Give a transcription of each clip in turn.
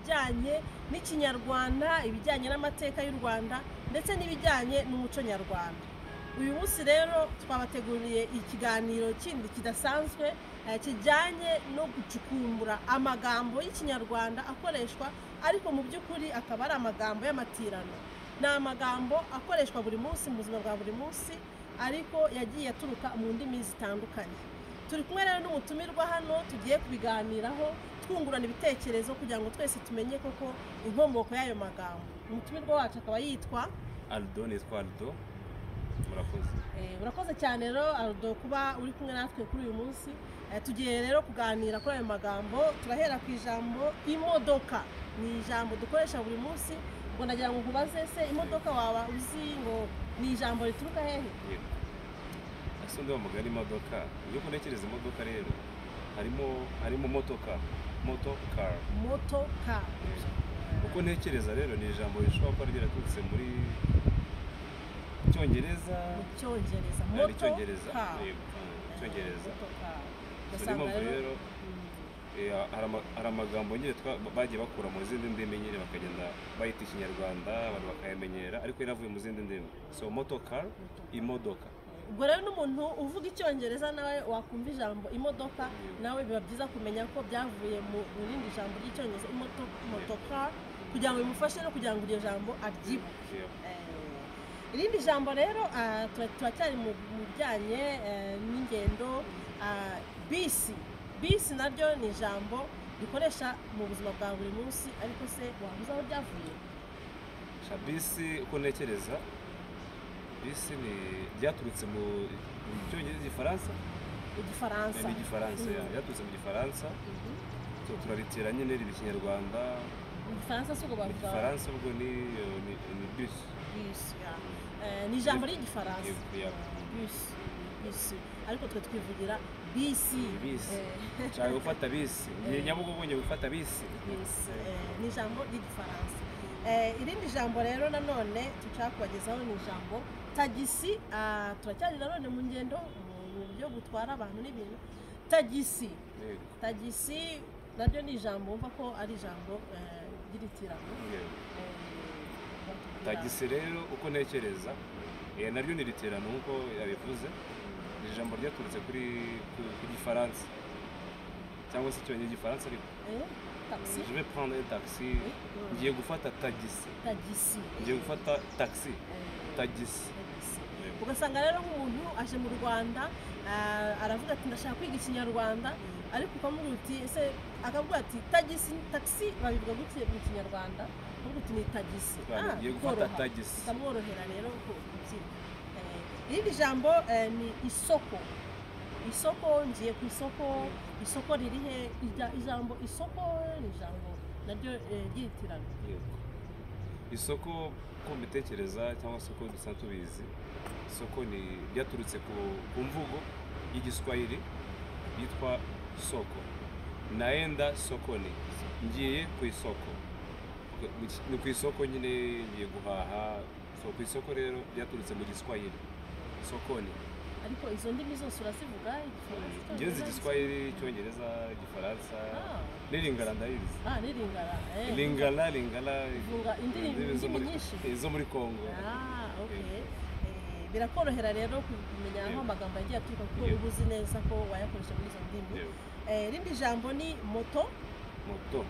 ibijyanye n'ikinyarwanda ibijyanye n'amateka y'u rwanda ndetse n'ibijyanye n'umuco nyarwanda uyu munsi rero twabateguriye ikiganiro kindi kidasanzwe eh, kijyanye no gucukumbura amagambo y'ikinyarwanda akoreshwa ariko mu by'ukuri akaba ari amagambo y'amatirano ni amagambo akoreshwa buri munsi mu buzima bwa buri munsi ariko yagiye aturuka mu ndimi zitandukanye turi kumwe rero n'umutumirwa hano tugiye kubiganiraho twungurana ibitekerezo kugira ngo twese tumenye koko inkomoko y'ayo magambo umutumirwa wacu akaba yitwa arido nitwa arido murakoze Eh, urakoze cyane rero arudo kuba uri kumwe natwe kuri uyu munsi Eh, tugiye rero kuganira kuri ayo magambo turahera ku ijambo imodoka ni ijambo dukoresha buri munsi ubwo nagira ngo nkubaze se imodoka waba uzi ngo ni ijambo rituruka hehe yego ese undi wa mugari imodoka iyo ukonekereza imodoka rero harimo harimo motoka moto car moto ka uko ntekereza rero ni ijambo rishobora kuba ryaraturutse muri cyongereza mu cyongereza Ah, ni moto cyongereza ka yego ah, cyongereza Moto car. So, niyo Ugasanga mpamvu rero rero mm, eh, hari ama- hari amagambo nyine twa- bagiye bakura mu zindi ndimi nyine bakagenda bayita ikinyarwanda abantu bakayamenyera ariko yari avuye mu zindi ndimi so moto car. motocar imodoka ubwo rero n'umuntu uvuga icyongereza nawe wakumva ijambo imodoka nawe biba byiza kumenya ko byavuye mu mu rindi jambo ry'icyongereza imoto- motoka kugira ngo bimufashe no kugira ngo iryo jambo aryibuke Yego. Eh, irindi jambo rero ah, tura- turacyari mu mu bijyanye eh, n'ingendo ah, bisi bisi naryo ni ijambo rikoresha mu buzima bwa buri munsi ariko se wabuze aho ryavuye Sha bisi uko ntekereza bisi ni ryaturutse mu mu cyongereza igifaransa igifaransa ni igifaransa ya- Mhm. ryaturutse mu gifaransa Mhm. so turaritira nyine riba ikinyarwanda mu gifaransa si ubwo mu bavuga gifaransa ubwo ni eh, ni ni bisi bisi ya. Eh, ni ijambo ry'igifaransa Yego, yego. bisi bisi ariko twe twivugira bisi Ni bisi. Eh, nshaka gufata bisi ni nyabugogo ngiye gufata bisi bisi. Eh, ni ijambo ry'igifaransa Eh, irindi jambo rero nanone dushaka kubagezaho ni ijambo tagisi ah, turacyari nanone mu ngendo mu- mu byo gutwara abantu n'ibintu tagisi Yego. tagisi naryo ni ijambo wumva ko ari ijambo eh, ry'itirano Yego. Eh, batubwira- tagisi rero uko ntekereza eh, naryo ni riterano nk'uko yabivuze ni ijambo ryaturutse kuri ku- ku gifaransa cyangwa se icyongereza igifaransa ariko eh, taxi je vais prendre un taxi Mm. ngiye gufata tagisi tagisi ngiye gufata taxi Eh, tagisi tagisi Yego. ugasanga rero nk'umuntu aje mu rwanda ah, aravuga ati ndashaka kwiga ikinyarwanda ariko ukamubwira uti ese akavuga ati tagisi tagisi babivuga gutya mu kinyarwanda ukavuga uti ni tagisi Rwanda, Ah, ngiye gufata bikoroha. tagisi bikamworohera rero ku- kubyiga Eh, irindi jambo eh, ni isoko isoko ngiye ku isoko isoko riri he Ija- ijambo isoko ni ijambo naryo eh, ryitirana Yego. isoko ko mbitekereza cyangwa se ko dusanzwe tubizi isoko ni ryaturutse ku ku mvugo y'igiswahili yitwa soko naenda sokoni ngiye ku isoko ni ku isoko nyine ngiye guhaha so ku isoko rero ryaturutse mu giswahili sokoni ariko izo ndimi zose urazivuga igifaransa ngenzi icyongereza, igiswahili icyongereza igifaransa Ah. n'iringara ndayizi Ah, n'iringara eh. lingala lingala Vunga indirimbo- indimi zo indimi muri- nyinshi. eh, zo muri congo Ah, okay. Eh, birakorohera rero kumenya aho Yego. amagambo agiye aturuka kuko Yego. uba uzi neza ko wayakoresha muri izo ndimi Yego. Eh, irindi jambo ni moto moto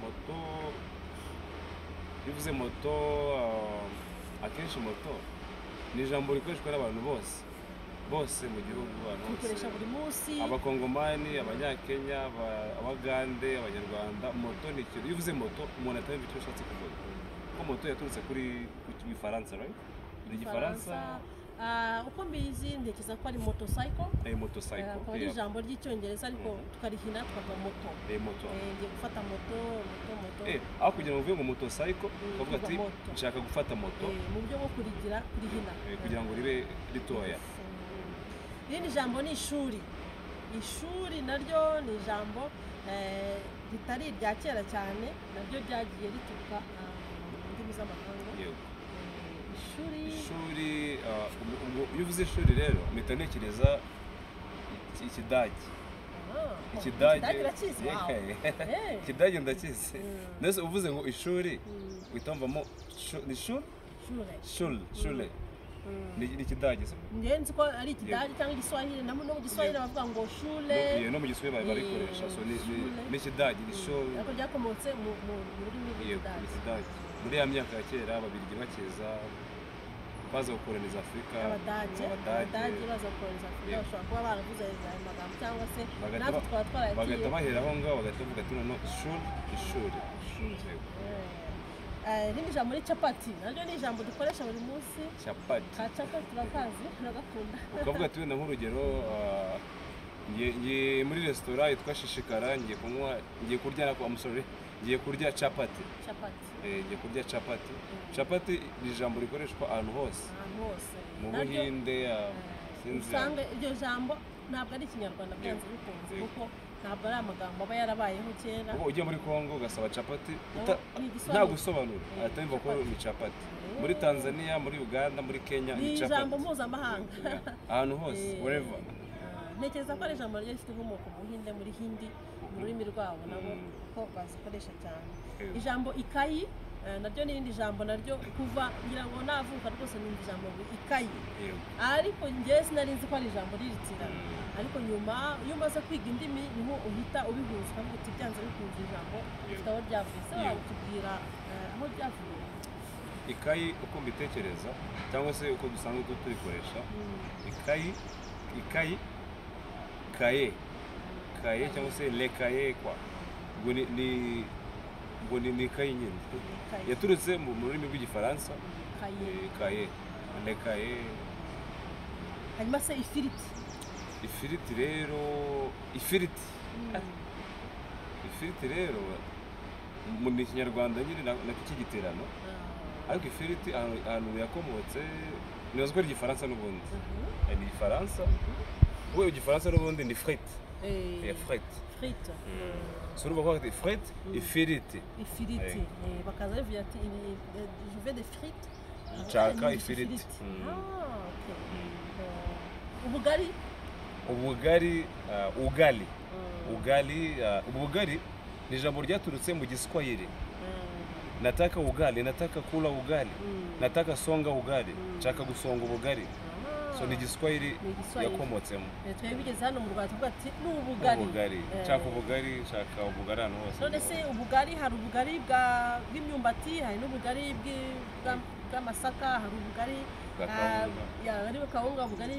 moto iyo uvuze moto ah, akenshi moto ni ijambo rikoreshwa n'abantu bose bose mu gihugu abantu bose tuyikoresha buri munsi abakongomani abanyakenya aba- abagande abanyarwanda moto ni ikintu iyo uvuze moto umuntu atamenya icyo ushatse kuvuga kuko moto yaturutse kuri ku gifaransa right ni igifaransa Ah, uko mbizi ntekereza ko ari motocycle eh, motocycle akaba ari yeah. ijambo ry'icyongereza ariko Mhm. tukarihina tukavuga moto Eh, moto Eh, ngiye gufata moto moto moto Eh, aho kugira ngo uvuye mu motosayiko ukavuga ati Kuva moto. nshaka gufata moto Eh, mu buryo bwo kurigira kurihina eh, kugira ngo ribe ritoya irindi jambo ni ishuri ishuri naryo ni ijambo eh, ritari irya kera cyane naryo ryagiye rituruka ah, mu ndimi z'amahanga Eh, Yego. ishuri ishuri ah, ubu- ubu- iyo uvuze ishuri rero mpita ntekereza iki- ikidage ikidage irakizi wawe Eh. ikidage ndakizi Mm. mbese uvuze ngo ishuri Mm, uhita wumvamo shu- ni shuri shure. shuri shuri Mm. ni ni ikidage se njyewe nzi ko ari ikidage cyangwa igiswahili na no mu giswahili Yego. bavuga ngo No- shure iyo no mu giswahili Mm. barabikoresha so ni- ni- Shule. ni ikidage ni shuri ariko ryakomotse mu mu- mu rurimi Yego, ni rw'ikidage ikidage muri ya myaka ya kera ababiligi bakiza baza gukoraniza afurika abadage abadage baza kohereza afurika Yego. bashobora kuba baravuze ayo magambo cyangwa se Bagahita natwe ba- twaba twaragiye bagahita bahera aho ngaho bagahita bavuga ati noneho ishuri ishuri Yego. Eh, rindi jambo ni capati naryo ni ijambo dukoresha buri munsi capati ka capati turakazi turagakunda ukavuga ati wenda nk'urugero ah, ngiye- ngiye muri resitora yitwa shishikara ngiye kunywa ngiye kurya nako amusore ngiye kurya capati capati Eh, ngiye kurya capati capati ni ijambo rikoreshwa ahantu hose ahantu hose mu Naryo, buhinde eh, ah, sinzi usanga iryo jambo ntabwo ari ikinyarwanda byanze Yego. bikunze Yego. kuko ntabwo ari amagambo aba yarabayeho kera Kuko ujya muri congo ugasaba capati uta- ni igisobanuro. nta gusobanura Eh, ahita yumva ko capati. ni capati muri tanzania muri uganda muri kenya ni ni ijambo capati mpuzamahanga ahantu hose Eh, wherever ah, ntekereza ko ari ijambo ryo rifite inkomoko mu buhinde muri hindi mu rurimi rwabo nabo Mm. kuko bazikoresha cyane Eh, ijambo ikayi eh, naryo ni irindi jambo naryo kuva ngira ngo navuka rwose numva ijambo ngo ikayi eh, ariko njyewe sinari nzi ko ari ijambo riritirana mm, ariko nyuma iyo umaze kwiga indimi niho uhita ubihuzwa ngo uti byanze bikunze ijambo tutaba ryavuye se Yego. watubwira eh, aho ryavuye ikayi uko mbitekereza cyangwa se uko dusanzwe tu- tuyikoresha Mm. ikayi ikayi kaye kaye cyangwa se lekaye kwa ubwo ni- ni ubwo ni ni ikayi nyine Ikayi. yaturutse mu mu rurimi rw'igifaransa Ikayi. eh, kaye lekaye hanyuma se ifiriti ifiriti rero ifiriti Mm. ifiriti rero mu ni ikinyarwanda nyine na- nako cy'igiterano Ah. ariko ifiriti ahantu ahantu yakomotse nibaza ko ari igifaransa n'ubundi Mhm. Eh, ni igifaransa we igifaransa n'ubundi ni frite Eh, eh, frite frite. so urumva ko bafite frite ifiriti ifiriti Eh. Eh, bakaza bavuga ati "Ibi- eh, je veux des frites Nshaka Ah, ni ifiriti. Mm. Ah, okay. Eh, ubugari ubugari ah, ugali Eh, ugali ah, ubugari ni ijambo ryaturutse mu giswahili eh, nataka ugali nataka kula ugali mm. nataka songa ugali Mm. nshaka gusonga ubugari Ah. so ni igiswahili Ni igiswahili. yakomotsemo Eh, twari bigeze hano mu rwanda tuvuga ati ni ubugari ubugari Eh, nshaka ubugari nshaka ubugari ahantu none hose se ubugari hari ubugari bwa- bw'imyumbati hari n'ubugari bw'i- bwa- bw'amasaka hari ubugari Bwa Ah, kawunga. ya, ari kawunga bugari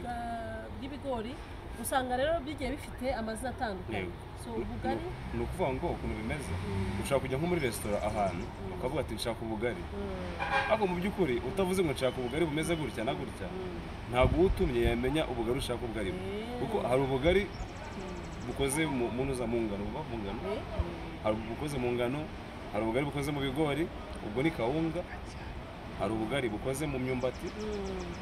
bwa- bw'ibigori usanga rero bigiye bifite amazina atandukanye Yego. so Ni- ubugari ni- ni ukuvuga ngo ukuntu bimeze Mm. ushaka kujya nko muri resitora ahantu ukavuga ati nshaka ubugari ariko mu by'ukuri utavuze ngo nshaka ubugari bumeze gutya na gutya ntabwo uwutumye yamenya ubugari ushaka ubugari bwe kuko hari ubugari bukoze mu mu ntuza mu ngano buva mu ngano hari ubukoze mu ngano hari ubugari bukoze mu bigori ubwo ni kawunga hari ubugari bukoze mu myumbati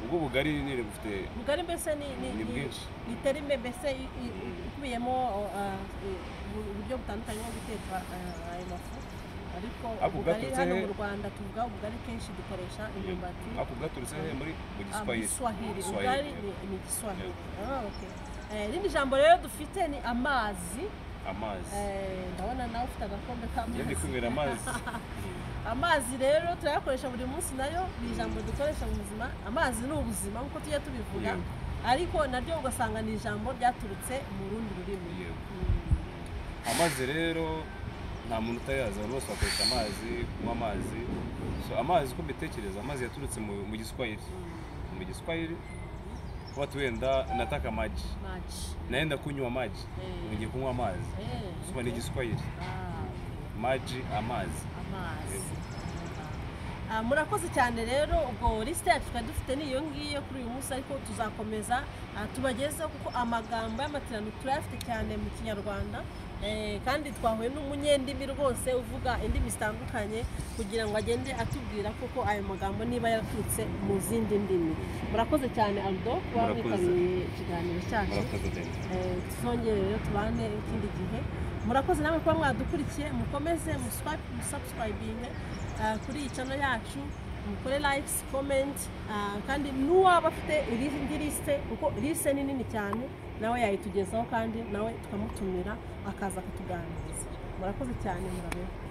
ubwo bugari nyine bufite ubugari mbese ni ni- Ni ni- bwinshi. ni terime mbese i- i- ikubiyemo o- a- i- ubu- uburyo butandukanye bwo guteka eh, ayo mafu ariko Ariko ubugari bwaturutse hano he? mu rwanda tuvuga ubugari kenshi dukoresha imyumbati ako bwaturutse he muri mu Ah, mu giswahili giswahili ubugari Giswahili, ni ni igiswahili Yego. Ah, okay. Eh, irindi jambo rero dufite ni amazi amazi Eh, ndabona nawe ufite agakombe njye ndi k'amazi kwinywera amazi amazi rero turayakoresha buri munsi nayo ni ijambo dukoresha mu buzima amazi ni ubuzima nk'uko tujya tubivuga Yego. ariko naryo ugasanga ni ijambo ryaturutse mu rundi rurimi Yego. Mm. amazi rero nta muntu utayazi abantu bose bakoresha amazi kunywa amazi so amazi uko mbitekereza amazi yaturutse mu mu giswahili mu giswahili watu wenda nataka maji Maji. naenda kunywa maji Eh. ngiye kunywa amazi Eh, suba ni igiswahili ah, okay. maji amazi amazi Ah, murakoze cyane rero ubwo lisite yacu twari dufite ni iyo ngiyo kuri uyu munsi ariko tuzakomeza ah, tubagezeho kuko amagambo y'amatirano turayafite cyane mu kinyarwanda Eh, kandi twahuye n'umunyendimi rwose uvuga indimi zitandukanye kugira ngo agende atubwira koko ayo magambo niba yaturutse mu zindi ndimi murakoze cyane aldo kuba Murakoze. mwitabiriye ikiganiro cyacu murakoze cyane Eh, tuzongere rero tubane ikindi gihe murakoze namwe kuba mwadukurikiye mukomeze musubscribinge kuri iyi cano yacu mukore likes comment ah, kandi n'uwaba afite indi lisite kuko lisite ni nini cyane nawe yayitugezaho kandi nawe tukamutumira akaza akatuganiriza murakoze cyane murabeho